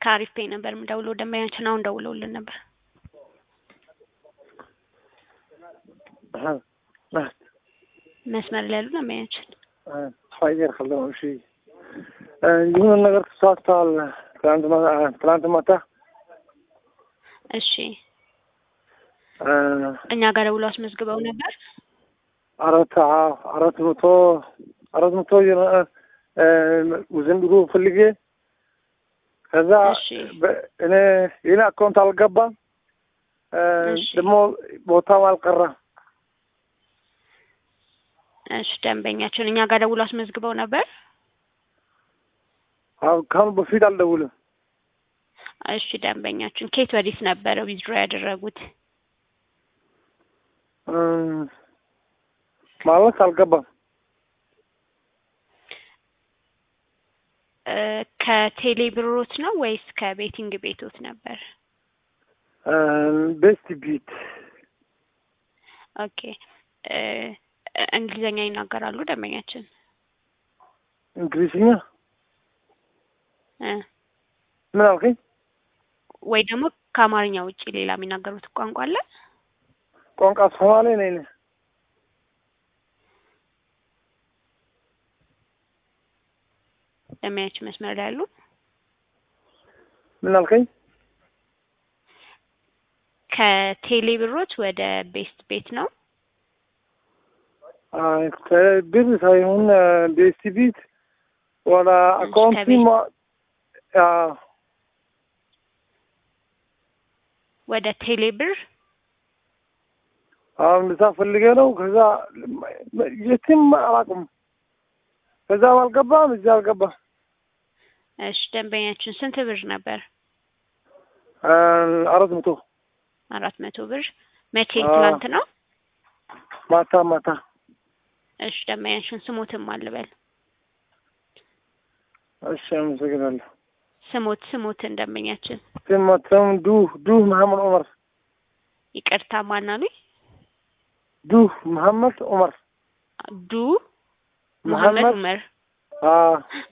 ከአሪፍ ፔይ ነበር የምደውለው ደንበኛችን አሁን ደውለውልን ነበር። መስመር ላይ ያሉ ደንበኛችን ፋይር ከለም እሺ ይሁን ነገር ተሳስተዋል። ትናንት ማ- ትናንት ማታ እሺ እኛ ጋር ደውለው አስመዝግበው ነበር። አራት አዎ፣ አራት መቶ አራት መቶ ዘንድሮ ፈልጌ ከዛ እሺ በ- እኔ የኔ አካውንት አልገባም እ፣ እሺ። ደግሞ ቦታው አልቀረም። እሺ ደንበኛችን እኛ ጋር ደውለው አስመዝግበው ነበር። አዎ፣ ከአሁን በፊት አልደውልም። እሺ ደንበኛችን ከየት ወዲት ነበረ ዊዝድሮ ያደረጉት? እ፣ ማለት አልገባም። እ፣ ከቴሌ ብሮት ነው ወይስ ከቤቲንግ ቤቶት ነበር? እ፣ ቤስት ቢት ኦኬ እ፣ እንግሊዘኛ ይናገራሉ ደንበኛችን? እንግሊዝኛ እ፣ ምን አልከኝ? ወይ ደግሞ ከአማርኛ ውጪ ሌላ የሚናገሩት ቋንቋ አለ? ቋንቋ ሶማሌ ነኝ እኔ። ደንበኛችን መስመር ላይ ያሉ ምን አልከኝ? ከቴሌ ብሮት ወደ ቤስት ቤት ነው። አይ፣ ከብር ሳይሆን እ፣ ቤስት ቢት ወደ አካውንት ከቤት- ማ- አዎ፣ ወደ ቴሌ ብር አሁን እንደዛ ፈልጌ ነው። ከዛ የትም አላውቅም። ከዛ አልገባም፣ እዚያ አልገባም። እሺ ደንበኛችን ስንት ብር ነበር? እ፣ አራት መቶ አራት መቶ ብር መቼ? አዎ። ትላንት ነው። ማታ ማታ እሺ ደንበኛችን ስሞትም አልበል እሺ፣ አመሰግናለሁ። ስሞት ስሞትን ደንበኛችን ስማቸውም ዱ ዱ መሐመድ ዑመር ይቅርታ ማናሉኝ? ዱ መሐመድ ዑመር ዱ መሐመድ መሐመድ ዑመር። አዎ፣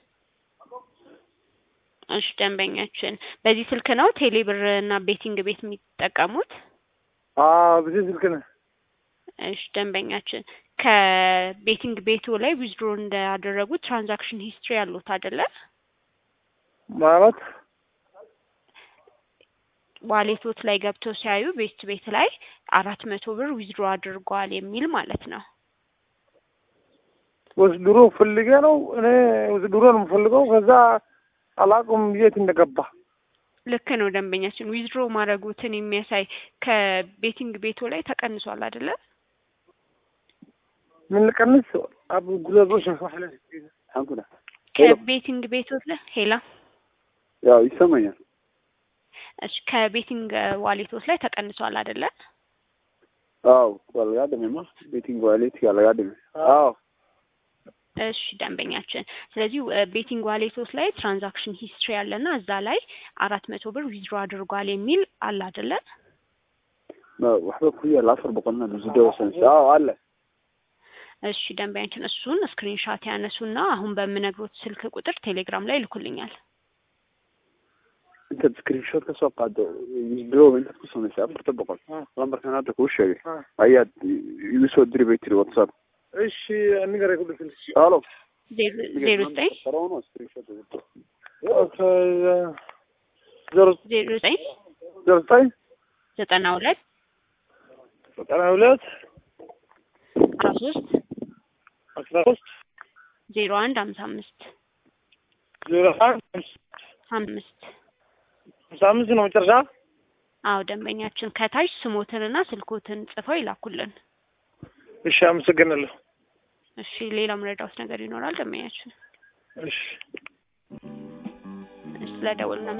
እሺ ደንበኛችን በዚህ ስልክ ነው ቴሌ ብር እና ቤቲንግ ቤት የሚጠቀሙት? አዎ፣ ብዙ ስልክ ነው። እሺ ደንበኛችን ከቤቲንግ ቤቱ ላይ ዊዝድሮ እንዳደረጉ ትራንዛክሽን ሂስትሪ ያሉት አይደለ? ማለት ዋሌቶት ላይ ገብተው ሲያዩ ቤት ቤት ላይ አራት መቶ ብር ዊዝድሮ አድርገዋል የሚል ማለት ነው። ወስድሮ ፈልጌ ነው እኔ ወስድሮ ነው የምፈልገው። ከዛ አላውቅም የት እንደገባ። ልክ ነው ደንበኛችን ዊዝድሮ ማድረጉትን የሚያሳይ ከቤቲንግ ቤቱ ላይ ተቀንሷል አይደለ? ምን ልቀንስ? አቡ ጉለቦች አንኩዳ ከቤቲንግ ቤቶት ላይ ሄላ ያው ይሰማኛል። እሺ ከቤቲንግ ዋሌቶት ላይ ተቀንሷል አይደለ? አዎ ያለጋደሜማ ቤቲንግ ዋሌት ያለጋደሜ አዎ እሺ ደንበኛችን ስለዚህ ቤቲንግ ዋሌቶት ላይ ትራንዛክሽን ሂስትሪ አለና እዛ ላይ አራት መቶ ብር ዊዝድሮ አድርጓል የሚል አለ አይደለ? waxba ku yaala afar boqolna lusido sense አዎ አለ እሺ ደንበኛችን እሱን ስክሪንሻት ያነሱና አሁን በምነግሮት ስልክ ቁጥር ቴሌግራም ላይ ይልኩልኛል። intaad screenshot ka soo qaado withdraw intaad ku samaysay afarta boqol lambarkan hadda kuu sheegay ayaad igu soo diri bay tiri whatsapp እሺ ንገረኝ ሁሉ ስልክ alo ዜሮ ዜሮ ዘጠኝ Saroono screenshot withdraw ዜሮ ዜሮ ዘጠኝ ዜሮ ዘጠኝ ዘጠና ሁለት ዘጠና ሁለት አስራ ሶስት አስራ ሶስት ዜሮ አንድ ሀምሳ አምስት ዜሮ አንድ አምስት ሃምሳ አምስት ነው መጨረሻ። አዎ ደንበኛችን ከታች ስሞትንና ስልኮትን ጽፈው ይላኩልን። እሺ አመሰግናለሁ። እሺ ሌላ ምረዳውት ነገር ይኖራል ደንበኛችን? እሺ ስለደወሉና